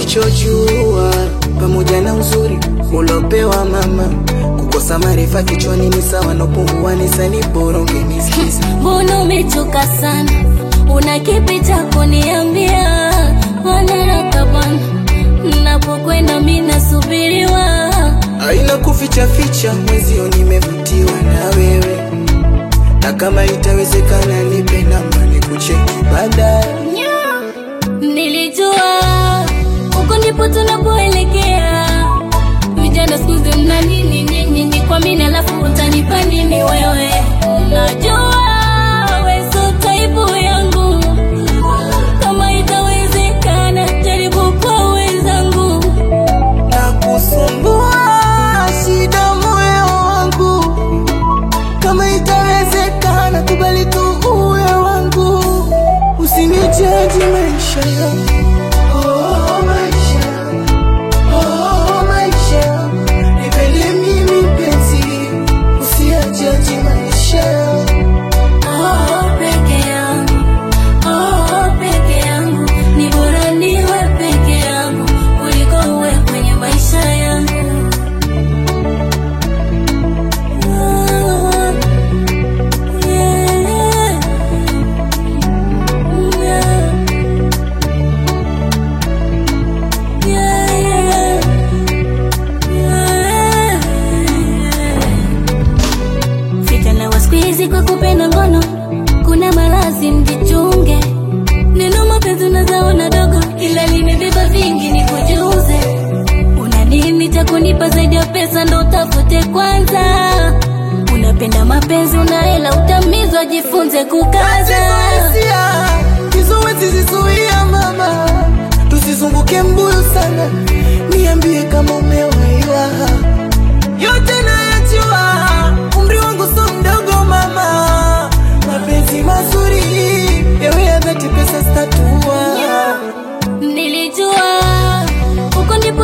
usichojua pamoja na uzuri ulopewa mama, kukosa maarifa kichwani ni sawa na upungu wa nisani, bora ungenisikiza. Mbona umechoka sana? Una kipi cha kuniambia? Wanaraka bwana, napokwenda mimi nasubiriwa. Haina kuficha ficha, mwezio nimevutiwa na wewe, na kama itawezekana nipe namba nikucheki baadaye. Nilijua huko ndipo tunapoelekea. Vijana siku hizi mna nini nyinyi? Ni kwa mimi alafu utanipa nini wewe? Najua wewe sio type yangu, kama itawezekana jaribu kwa wenzangu. na kusumbua shida moyo wangu, kama itawezekana kubali tu uwe wangu, usinijaji maisha yangu. Oh, maisha. Oh, maisha. Nipende mimi mpenzi, usiyajaji maisha yangu. Oh, peke yangu, oh, peke yangu, ni bora niwe peke yangu kuliko uwe kwenye maisha yangu. Ah, yeah, yeah, yeah, yeah, yeah. Vijana wa siku hizi kwa kupenda ngono, kuna malazi mjichunge. Neno mapenzi unazaona dogo, ila limebeba vingi, ni kujuze. Una nini cha kunipa zaidi ya pesa? Ndo utafute kwanza. Unapenda mapenzi, una hela, utamizwa, jifunze kukaza. Hisia kizuizi zizuia mama, tusizunguke mbuyu sana, niambie kama umewaiwa. Yote nayajua, umri wangu so mdogo mama, mapenzi mazuri yawe ya dhati, pesa statua Nilijua huko ndipo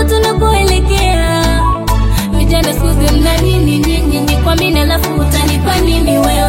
tunapoelekea. Vijana siku hizi mna nini nyinyi? Ni kwa mimi alafu utanipa nini wewe?